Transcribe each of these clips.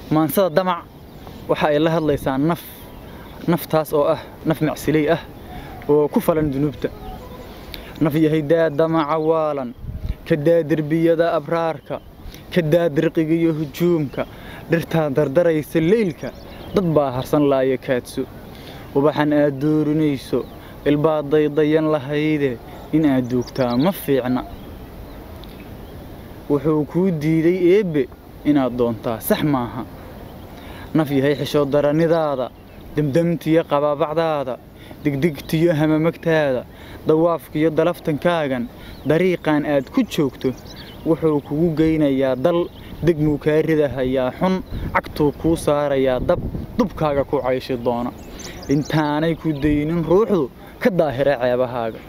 maansada damac waxa ay la hadlaysaa naf naftaas oo ah naf macsiley ah oo ku falan dunuubta naf yahay daa damaca waalan ka daa derbiyada abraarka ka daa dirqiga iyo hujuumka dhirtaa dardaraysa leylka dad baa harsan laaya kaadso ubaxan aad doorinayso ilbaad daydayan lahayde in aad duugtaa ma fiicna wuxuu kuu diiday eebbe inaad doontaa sax maaha naf yahay xishood daranidaada demdemtiyo qabaabacdaada digdigtiyo hamamagtaada dawaafkiyo dalaftankaagan dariiqan aad ku joogto wuxuu kugu geynayaa dal degmuu kaa ridahayaa xun cagtuu kuu saarayaa dab dubkaaga ku cayshi doona intaanay ku daynin ruuxdu ka daahira ceebahaaga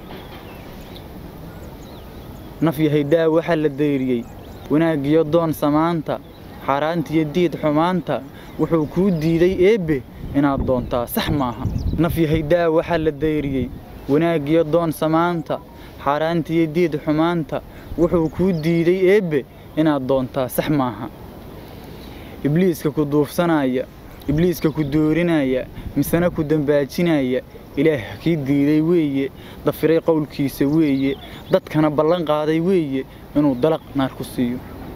naf yahay daa waxaa la dayriyey wanaaggiyo doon samaanta xaaraantiyo diid xumaanta wuxuu kuu diiday eebbe inaad doontaa sax maaha naf yahay daa waxaa la dayriyey wanaaggiyo doon samaanta xaaraantiyo diid xumaanta wuxuu kuu diiday eebbe inaad doontaa sax maaha ibliiska ku duufsanaya ibliiska ku doorinaya misena ku dambaajinaya ilaah kii diiday weeye dafiray qowlkiisa weeye dadkana ballan qaaday weeye inuu dalaq naar ku siiyo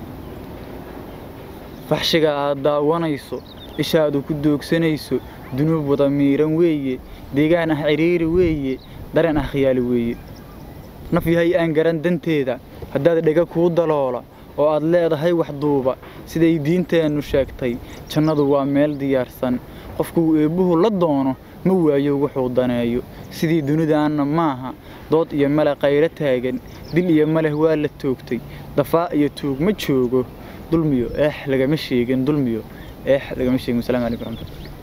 faxshiga aad daawanayso ishaadu ku doogsanayso dunuub wada miiran weeye deegaan ah cidhiiri weeye dareen ah khiyaali weeye naf yahay aan garan danteeda haddaad dhega kuu daloola oo aad leedahay wax duuba siday diinteennu sheegtay jannadu waa meel diyaarsan qofkuu eebbuhu la doono ma waayo wuxuu daneeyo sidii dunidaanna maaha dood iyo male qaylo taagan dil iyo maleh waa la toogtay dafaa iyo tuug ma joogo dulmiyo eex lagama sheegin dulmiyo eex lagama sheegin wasalaamu calaykum waraxmatullahi